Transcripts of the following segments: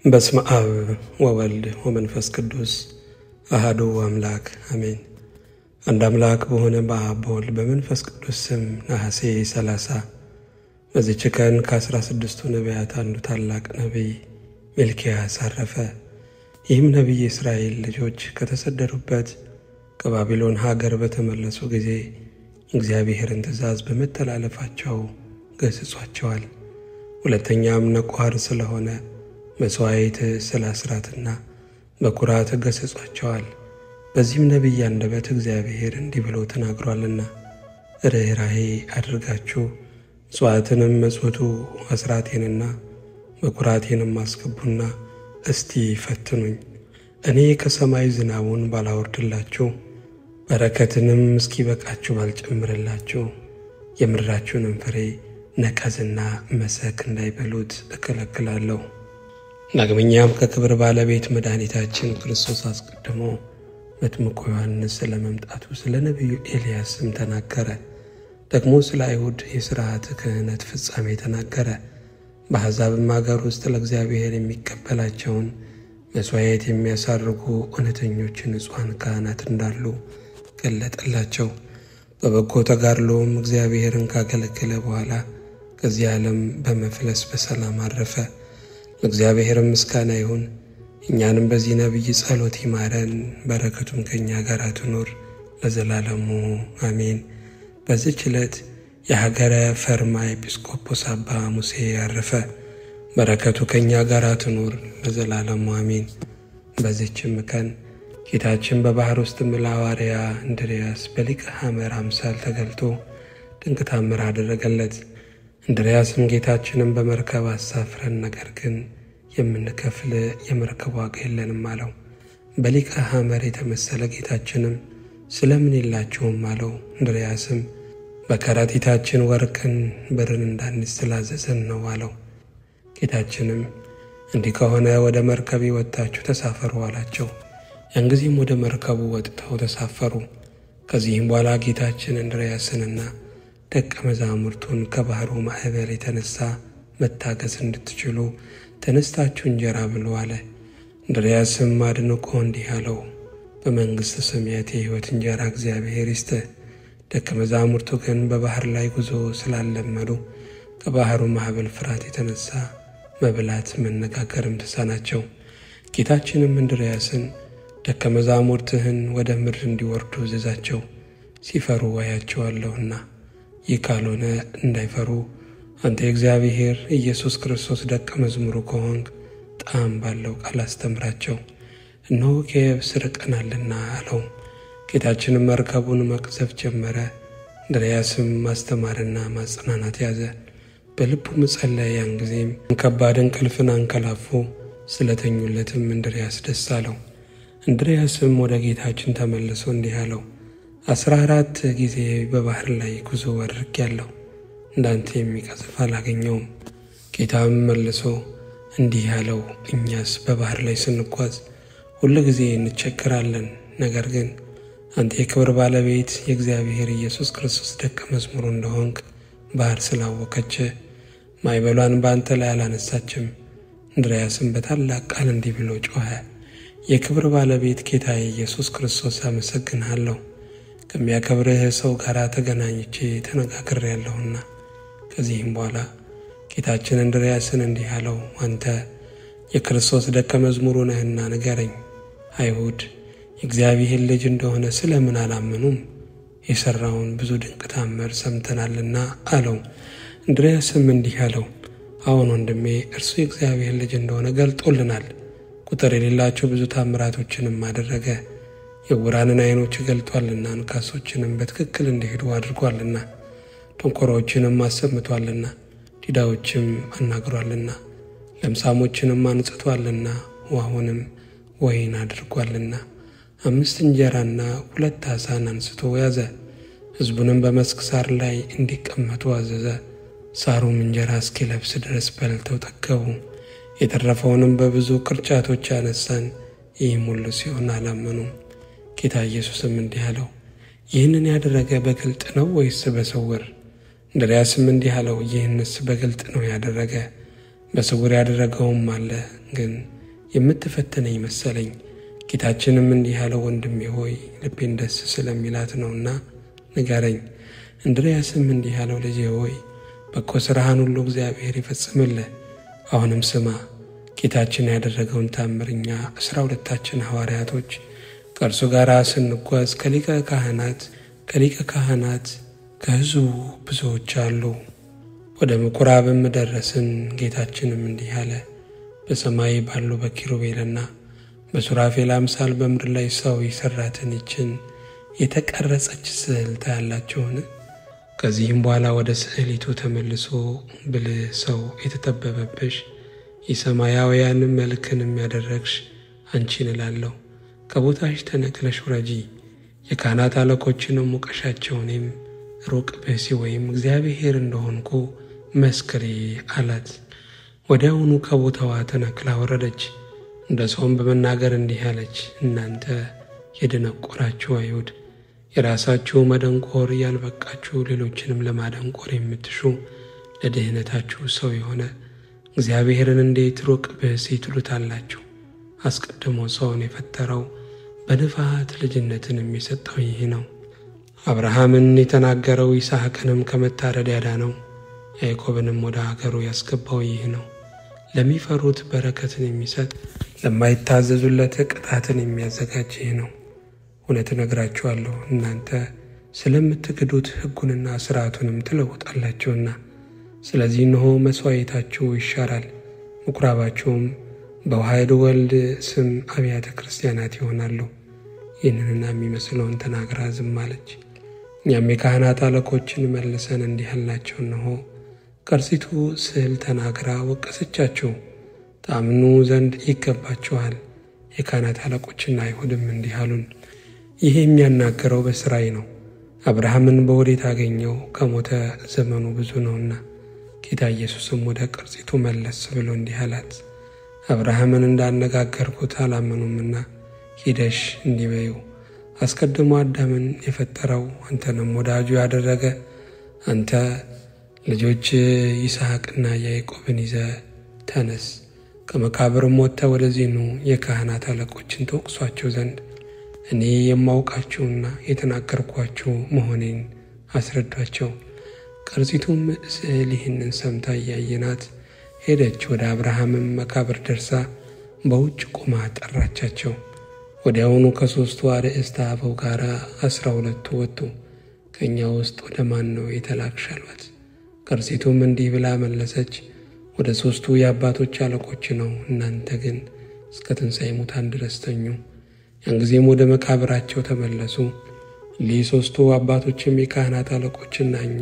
በስመ አብ ወወልድ ወመንፈስ ቅዱስ አሃዱ አምላክ አሜን። አንድ አምላክ በሆነ በአብ በወልድ በመንፈስ ቅዱስ ስም ነሐሴ ሰላሳ በዚች ቀን ከአስራ ስድስቱ ነቢያት አንዱ ታላቅ ነቢይ ሚልኪያስ አረፈ። ይህም ነቢይ የእስራኤል ልጆች ከተሰደዱበት ከባቢሎን ሀገር በተመለሱ ጊዜ እግዚአብሔርን ትእዛዝ በመተላለፋቸው ገስጿቸዋል። ሁለተኛም ነቋር ስለሆነ መሥዋዕት ስለ አስራትና በኩራት ገሰጿቸዋል። በዚህም ነቢይ አንደበት እግዚአብሔር እንዲህ ብሎ ተናግሯልና ርኅራኄ አድርጋችሁ ምጽዋትንም መጽውቱ አስራቴንና በኩራቴንም አስገቡና እስቲ ፈትኑኝ፣ እኔ ከሰማይ ዝናቡን ባላወርድላችሁ በረከትንም እስኪበቃችሁ ባልጨምርላችሁ የምድራችሁንም ፍሬ ነቀዝና መሰክ እንዳይበሉት እከለክላለሁ። ዳግመኛም ከክብር ባለቤት መድኃኒታችን ክርስቶስ አስቀድሞ መጥምቁ ዮሐንስ ስለ መምጣቱ ስለ ነቢዩ ኤልያስም ተናገረ። ደግሞ ስለ አይሁድ የሥርዓት ክህነት ፍጻሜ ተናገረ። በአሕዛብም አገር ውስጥ ለእግዚአብሔር የሚቀበላቸውን መሥዋዕት የሚያሳርጉ እውነተኞች ንጹሐን ካህናት እንዳሉ ገለጠላቸው። በበጎ ተጋድሎም እግዚአብሔርን ካገለገለ በኋላ ከዚህ ዓለም በመፍለስ በሰላም አረፈ። ለእግዚአብሔርም ምስጋና ይሁን። እኛንም በዚህ ነቢይ ጸሎት ይማረን፣ በረከቱም ከእኛ ጋር ትኑር ለዘላለሙ አሜን። በዚች ዕለት የሀገረ ፈርማ ኤጲስቆጶስ አባ ሙሴ ያረፈ። በረከቱ ከእኛ ጋር ትኑር ለዘላለሙ አሜን። በዚችም ቀን ጌታችን በባሕር ውስጥ ለሐዋርያ እንድርያስ በሊቀ ሐመር አምሳል ተገልጦ ድንቅ ታምር አደረገለት። እንድርያስም ጌታችንን በመርከብ አሳፍረን፣ ነገር ግን የምንከፍል የመርከብ ዋጋ የለንም አለው። በሊቀ ሐመር የተመሰለ ጌታችንም ስለምን የላችሁም አለው። እንድርያስም በከረጢታችን ወርቅን ብርን እንዳንይዝ ስላዘዘን ነው አለው። ጌታችንም እንዲህ ከሆነ ወደ መርከብ ወጥታችሁ ተሳፈሩ አላቸው። ያን ጊዜም ወደ መርከቡ ወጥተው ተሳፈሩ። ከዚህም በኋላ ጌታችን እንድርያስንና ደቀ መዛሙርቱን ከባሕሩ ማዕበል የተነሳ መታገስ እንድትችሉ ተነስታችሁ እንጀራ ብሉ አለ። እንድርያስም አድንቆ እንዲህ አለው፣ በመንግሥተ ሰማያት የሕይወት እንጀራ እግዚአብሔር ይስጥህ። ደቀ መዛሙርቱ ግን በባሕር ላይ ጉዞ ስላለመዱ ከባሕሩ ማዕበል ፍርሃት የተነሳ መብላት መነጋገርም ተሳናቸው። ጌታችንም እንድርያስን ደቀ መዛሙርትህን ወደ ምድር እንዲወርዱ እዘዛቸው፣ ሲፈሩ አያቸዋለሁና ይህ ካልሆነ እንዳይፈሩ አንተ የእግዚአብሔር ኢየሱስ ክርስቶስ ደቀ መዝሙሩ ከሆንክ ጣዕም ባለው ቃል አስተምራቸው፣ እነሆ ከየብስ ርቀናልና አለው። ጌታችንም መርከቡን መቅዘፍ ጀመረ። እንድርያስም ማስተማርና ማጽናናት ያዘ፣ በልቡም ጸለየ። ያን ጊዜም ከባድ እንቅልፍን አንቀላፉ። ስለተኙለትም እንድርያስ ደስ አለው። እንድርያስም ወደ ጌታችን ተመልሶ እንዲህ አለው አስራ አራት ጊዜ በባሕር ላይ ጉዞ አድርጌያለሁ፣ እንዳንተ የሚቀዝፍ አላገኘውም። ጌታም መልሶ እንዲህ ያለው እኛስ በባሕር ላይ ስንጓዝ ሁሉ ጊዜ እንቸግራለን። ነገር ግን አንተ የክብር ባለቤት የእግዚአብሔር ኢየሱስ ክርስቶስ ደቀ መዝሙሩ እንደሆንክ ባሕር ስላወከች ማዕበሏን በአንተ ላይ አላነሳችም። እንድርያስም በታላቅ ቃል እንዲህ ብሎ ጮኸ፣ የክብር ባለቤት ጌታ ኢየሱስ ክርስቶስ አመሰግንሃለሁ ከሚያከብርህ ሰው ጋር ተገናኝቼ ተነጋግሬያለሁና። ከዚህም በኋላ ጌታችን እንድርያስን እንዲህ አለው፣ አንተ የክርስቶስ ደቀ መዝሙሩ ነህና ንገረኝ፣ አይሁድ የእግዚአብሔር ልጅ እንደሆነ ስለምን አላመኑም? የሠራውን ብዙ ድንቅ ታምር ሰምተናልና አለው። እንድርያስም እንዲህ አለው፣ አዎን ወንድሜ፣ እርሱ የእግዚአብሔር ልጅ እንደሆነ ገልጦልናል። ቁጥር የሌላቸው ብዙ ታምራቶችንም አደረገ የዕውራንን ዓይኖች ገልጧልና አንካሶችንም በትክክል እንዲሄዱ አድርጓልና ደንቆሮዎችንም አሰምቷልና ዲዳዎችም አናግሯልና ለምሳሞችንም አንጽቷልና ውኃውንም ወይን አድርጓልና አምስት እንጀራና ሁለት ዓሣን አንስቶ ያዘ። ሕዝቡንም በመስክ ሳር ላይ እንዲቀመጡ አዘዘ። ሳሩም እንጀራ እስኪለብስ ድረስ በልተው ጠገቡ። የተረፈውንም በብዙ ቅርጫቶች አነሳን። ይህም ሁሉ ሲሆን አላመኑም። ጌታ ኢየሱስም እንዲህ አለው፣ ይህንን ያደረገ በግልጥ ነው ወይስ በስውር? እንድርያስም እንዲህ አለው፣ ይህንስ በግልጥ ነው ያደረገ፣ በስውር ያደረገውም አለ፣ ግን የምትፈትነኝ መሰለኝ። ጌታችንም እንዲህ ያለው ወንድሜ ሆይ ልቤን ደስ ስለሚላት ነውና ንገረኝ። እንድርያስም እንዲህ ያለው ልጄ ሆይ በጎ ሥራህን ሁሉ እግዚአብሔር ይፈጽምልህ። አሁንም ስማ ጌታችን ያደረገውን ታምር እኛ አስራ ሁለታችን ሐዋርያቶች ከእርሱ ጋር ስንጓዝ ከሊቀ ካህናት ከሊቀ ካህናት ከሕዝቡ ብዙዎች አሉ። ወደ ምኩራብም ደረስን። ጌታችንም እንዲህ አለ፣ በሰማይ ባሉ በኪሩቤልና በሱራፌል አምሳል በምድር ላይ ሰው የሠራትን ይችን የተቀረጸች ስዕል ታያላችሁን? ከዚህም በኋላ ወደ ስዕሊቱ ተመልሶ ብልህ ሰው የተጠበበብሽ የሰማያውያንን መልክን የሚያደረግሽ አንቺን እላለሁ፣ ከቦታሽ ተነቅለሽ ውረጂ፣ የካህናት አለቆችንም ሙቀሻቸው፣ እኔም ሩቅ ብእሲ ወይም እግዚአብሔር እንደሆንኩ መስክሬ አላት። ወዲያውኑ ከቦታዋ ተነቅላ ወረደች። እንደ ሰውም በመናገር እንዲህ አለች፣ እናንተ የደነቆራችሁ አይሁድ የራሳችሁ መደንቆር ያልበቃችሁ ሌሎችንም ለማደንቆር የምትሹ ለድህነታችሁ ሰው የሆነ እግዚአብሔርን እንዴት ሩቅ ብእሲ ትሉታላችሁ? አስቀድሞ ሰውን የፈጠረው በንፋት ልጅነትን የሚሰጠው ይህ ነው። አብርሃምን የተናገረው ይስሐቅንም ከመታረድ ያዳነው ያዕቆብንም ወደ አገሩ ያስገባው ይህ ነው። ለሚፈሩት በረከትን የሚሰጥ ለማይታዘዙለት ቅጣትን የሚያዘጋጅ ይህ ነው። እውነት እነግራችኋለሁ እናንተ ስለምትክዱት ሕጉንና ሥርዓቱንም ትለውጣላችሁና። ስለዚህ እነሆ መሥዋዕታችሁ ይሻራል፣ ምኵራባችሁም በዋሕድ ወልድ ስም አብያተ ክርስቲያናት ይሆናሉ። ይህንንና የሚመስለውን ተናግራ ዝም አለች። እኛም የካህናት አለቆችን መልሰን እንዲህ አልናቸው፣ እነሆ ቀርጺቱ ስዕል ተናግራ ወቀሰቻችሁ፣ ታምኑ ዘንድ ይገባችኋል። የካህናት አለቆችና አይሁድም እንዲህ አሉን፣ ይህ የሚያናገረው በሥራዬ ነው። አብርሃምን በወዴት አገኘው? ከሞተ ዘመኑ ብዙ ነውና። ጌታ ኢየሱስም ወደ ቀርጺቱ መለስ ብሎ እንዲህ አላት፣ አብርሃምን እንዳነጋገርኩት አላመኑምና ሂደሽ እንዲህ በይው፣ አስቀድሞ አዳምን የፈጠረው አንተንም ወዳጁ ያደረገ አንተ ልጆች ይስሐቅና ያዕቆብን ይዘ ተነስ፣ ከመቃብርም ወጥተህ ወደዚህ ኑ፣ የካህናት አለቆችን ተወቅሷቸው ዘንድ እኔ የማውቃችሁና የተናገርኳችሁ መሆኔን አስረዷቸው። ቀርጺቱም ስዕል ይህንን ሰምታ እያየናት ሄደች። ወደ አብርሃምም መቃብር ደርሳ በውጭ ቆማ ጠራቻቸው። ወዲያውኑ ከሦስቱ አርዕስተ አበው ጋር አስራ ሁለቱ ወጡ። ከእኛ ውስጥ ወደ ማን ነው የተላክሽ አሏት። ቀርጺቱም እንዲህ ብላ መለሰች፣ ወደ ሦስቱ የአባቶች አለቆች ነው። እናንተ ግን እስከ ትንሣኤ ሙታን ድረስ ተኙ። ያን ጊዜም ወደ መቃብራቸው ተመለሱ። እሊህ ሦስቱ አባቶችም የካህናት አለቆችና እኛ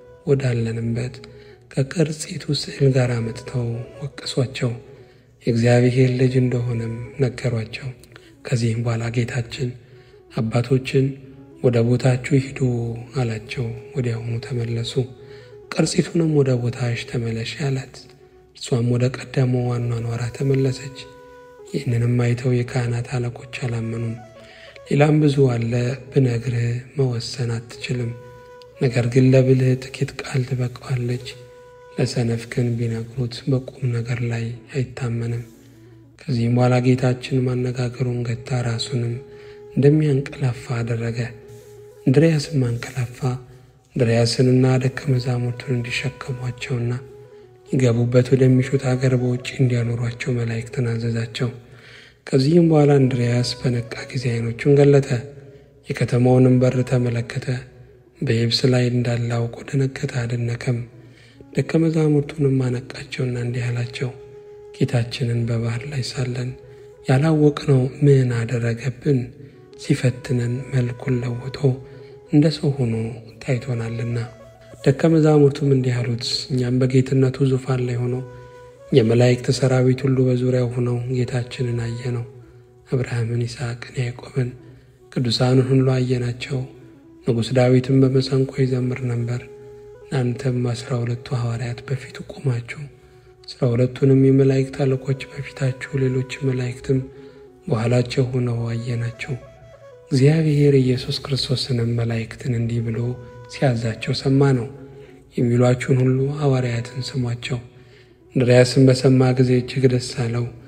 ወዳለንበት ከቀርጺቱ ስዕል ጋር መጥተው ወቀሷቸው። የእግዚአብሔር ልጅ እንደሆነም ነገሯቸው። ከዚህም በኋላ ጌታችን አባቶችን ወደ ቦታችሁ ሂዱ አላቸው። ወዲያውኑ ተመለሱ። ቀርጺቱንም ወደ ቦታሽ ተመለሽ አላት። እርሷም ወደ ቀደመው አኗኗራ ተመለሰች። ይህንንም አይተው የካህናት አለቆች አላመኑም። ሌላም ብዙ አለ፣ ብነግርህ መወሰን አትችልም። ነገር ግን ለብልህ ጥቂት ቃል ትበቃዋለች። ለሰነፍ ግን ቢነግሩት በቁም ነገር ላይ አይታመንም። ከዚህም በኋላ ጌታችን ማነጋገሩን ገታ፣ ራሱንም እንደሚያንቀላፋ አደረገ። እንድርያስም አንቀላፋ። እንድርያስንና ደቀ መዛሙርቱን እንዲሸከሟቸውና ሊገቡበት ወደሚሹት አገር በውጭ እንዲያኖሯቸው መላእክትን አዘዛቸው። ከዚህም በኋላ እንድርያስ በነቃ ጊዜ ዓይኖቹን ገለጠ፣ የከተማውንም በር ተመለከተ። በየብስ ላይ እንዳለ አውቆ ደነገጠ፣ አደነቀም። ደቀ መዛሙርቱንም አነቃቸውና እንዲህ አላቸው፣ ጌታችንን በባህር ላይ ሳለን ያላወቅነው ምን አደረገብን? ሲፈትነን መልኩን ለውጦ እንደ ሰው ሆኖ ታይቶናልና። ደቀ መዛሙርቱም እንዲህ አሉት፣ እኛም በጌትነቱ ዙፋን ላይ ሆኖ የመላእክት ሰራዊት ሁሉ በዙሪያው ሆነው ጌታችንን አየነው። አብርሃምን፣ ይስሐቅን፣ ያዕቆብን ቅዱሳንን ሁሉ አየናቸው። ንጉሥ ዳዊትም በመሰንቆ ይዘምር ነበር። እናንተም አስራ ሁለቱ ሐዋርያት በፊቱ ቆማችሁ፣ አስራ ሁለቱንም የመላእክት አለቆች በፊታችሁ፣ ሌሎች መላእክትም በኋላቸው ሆነው አየናቸው። እግዚአብሔር ኢየሱስ ክርስቶስንም መላእክትን እንዲህ ብሎ ሲያዛቸው ሰማ ነው የሚሏችሁን ሁሉ ሐዋርያትን ስሟቸው። እንድርያስም በሰማ ጊዜ እጅግ ደስ አለው።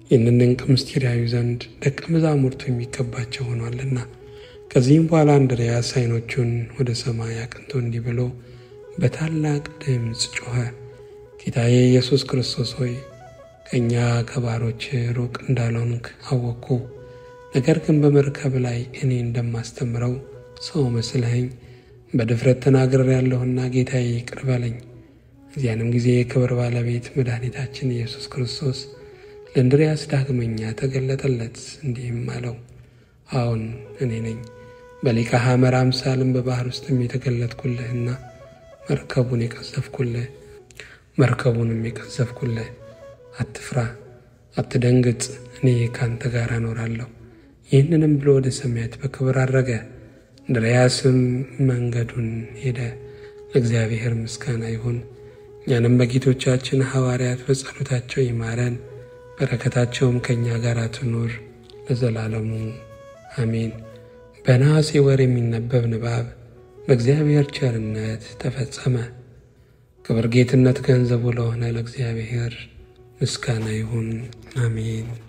ይህንን ድንቅ ምስጢር ያዩ ዘንድ ደቀ መዛሙርቱ የሚገባቸው ሆኗልና። ከዚህም በኋላ እንድርያስ ዓይኖቹን ወደ ሰማይ አቅንቶ እንዲህ ብሎ በታላቅ ድምፅ ጮኸ፣ ጌታዬ ኢየሱስ ክርስቶስ ሆይ ከእኛ ከባሮች ሩቅ እንዳልሆንክ አወቅኩ። ነገር ግን በመርከብ ላይ እኔ እንደማስተምረው ሰው መስለኸኝ በድፍረት ተናግሬያለሁና ጌታዬ ይቅር በለኝ። እዚያንም ጊዜ የክብር ባለቤት መድኃኒታችን ኢየሱስ ክርስቶስ ለእንድርያስ ዳግመኛ ተገለጠለት፣ እንዲህም አለው፣ አዎን እኔ ነኝ በሊቀ ሐመር አምሳልም በባሕር ውስጥም የተገለጥኩልህና መርከቡን የቀዘፍኩልህ መርከቡንም የቀዘፍኩልህ አትፍራ፣ አትደንግጥ፣ እኔ ካንተ ጋር እኖራለሁ። ይህንንም ብሎ ወደ ሰማያት በክብር አረገ። እንድርያስም መንገዱን ሄደ። ለእግዚአብሔር ምስጋና ይሁን። እኛንም በጌቶቻችን ሐዋርያት በጸሎታቸው ይማረን፣ በረከታቸውም ከእኛ ጋር ትኑር ለዘላለሙ አሜን። በነሐሴ ወር የሚነበብ ንባብ በእግዚአብሔር ቸርነት ተፈጸመ። ክብር ጌትነት ገንዘቡ ለሆነ ለእግዚአብሔር ምስጋና ይሁን አሜን።